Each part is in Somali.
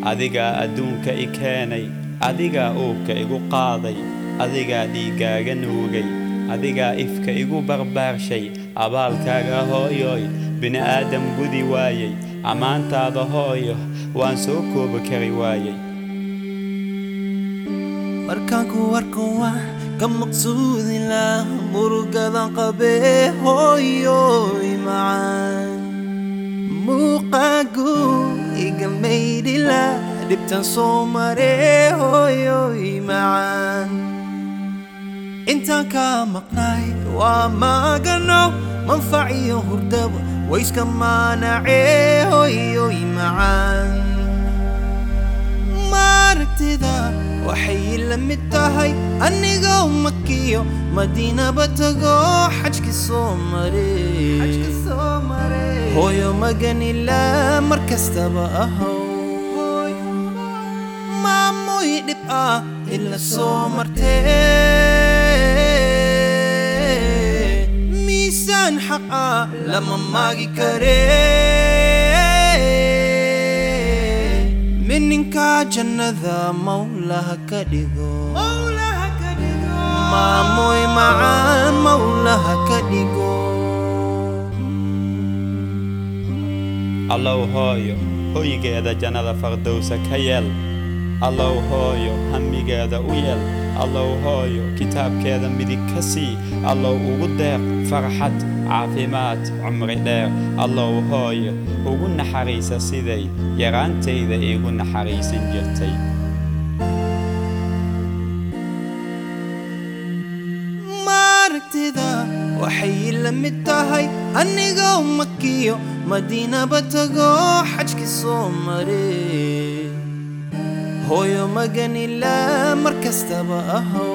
adigaa adduunka i keenay adigaa uurka igu qaaday adigaa dhiiggaaga nuugay adigaa ifka igu barbaarshay abaalkaaga hooyoy bini'aadam gudi waayey ammaantaada hooyo waan soo koobi kari waayey markaan ku arko waan ka maqsuudila murugadan qabee hooyoy macaan muuqaagu iga maydhila dhibtan soo maree hooyoy macaan intaan kaa maqnaay waa maagano manfac iyo hurdaba wayska maanacee hooyoy macaan maaragtida waxay la mid tahay anigoo makiyo madiinaba tago xajki soo mare hooyo maganila mar kastaba ahow maamoy dhib ah ila soo martee miisaan xaq ah lama maagi karee mininka jannada mawlaha ka dhigo maamoy macaan mawlaha ka dhigo allow hooyo hoygeeda jannada fardowsa ka yeel allow hooyo hamigeeda u yeel allow hooyo kitaabkeeda midig ka sii allow ugu deeq farxad caafimaad cumri dheer allow hooyo ugu naxariisa siday yaraantayda iigu naxariisan jirtay maaragtida waxay la mid tahay anigoo makiyo madiinaba tago xajki soo mare hooyo maganila mar kastaba ahow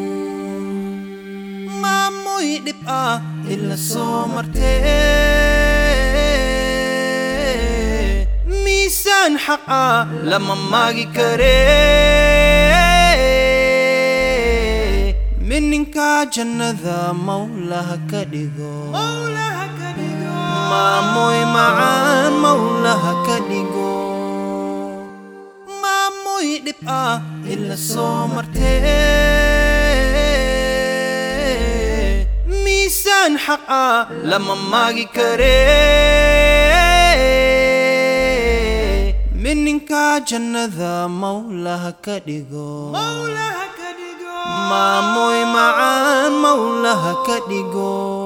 maamoy dhib ah ila soo martee miisaan xaq ah lama maagi karee mininka jannada mawlaha ka dhigo maamoy macaan mawlaha ka dhigo maamoy dhib ah ila soo martee miisaan xaq ah lama maagi karee mininka jannada mawlaha ka dhigo maamoy macaan mawlaha ka dhigo